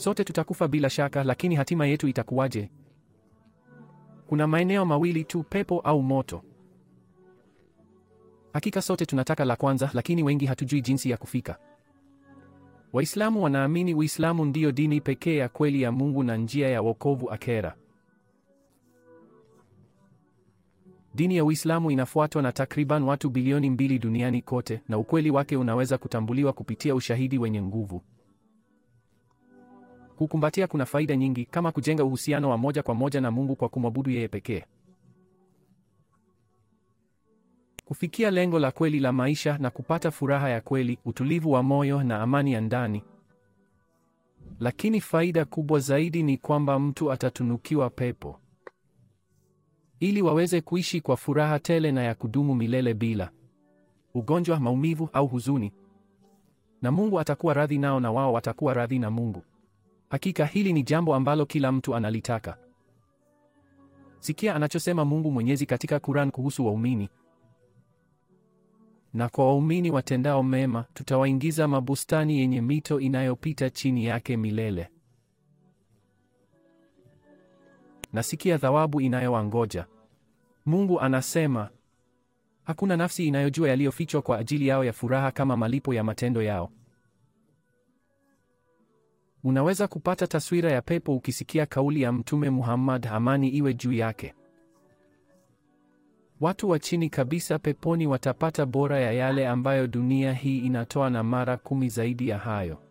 Sote tutakufa bila shaka, lakini hatima yetu itakuwaje? Kuna maeneo mawili tu, pepo au moto. Hakika sote tunataka la kwanza, lakini wengi hatujui jinsi ya kufika. Waislamu wanaamini Uislamu ndiyo dini pekee ya kweli ya Mungu na njia ya wokovu akera. Dini ya Uislamu inafuatwa na takriban watu bilioni mbili duniani kote, na ukweli wake unaweza kutambuliwa kupitia ushahidi wenye nguvu. Kukumbatia kuna faida nyingi, kama kujenga uhusiano wa moja kwa moja na Mungu kwa kumwabudu yeye pekee, kufikia lengo la kweli la maisha na kupata furaha ya kweli, utulivu wa moyo na amani ya ndani. Lakini faida kubwa zaidi ni kwamba mtu atatunukiwa pepo ili waweze kuishi kwa furaha tele na ya kudumu milele bila ugonjwa, maumivu au huzuni. Na Mungu atakuwa radhi nao na wao watakuwa radhi na Mungu. Hakika hili ni jambo ambalo kila mtu analitaka. Sikia anachosema Mungu Mwenyezi katika Quran kuhusu waumini: na kwa waumini watendao mema tutawaingiza mabustani yenye mito inayopita chini yake milele. Nasikia thawabu inayowangoja. Mungu anasema hakuna nafsi inayojua yaliyofichwa kwa ajili yao ya furaha kama malipo ya matendo yao. Unaweza kupata taswira ya pepo ukisikia kauli ya Mtume Muhammad, amani iwe juu yake. Watu wa chini kabisa peponi watapata bora ya yale ambayo dunia hii inatoa na mara kumi zaidi ya hayo.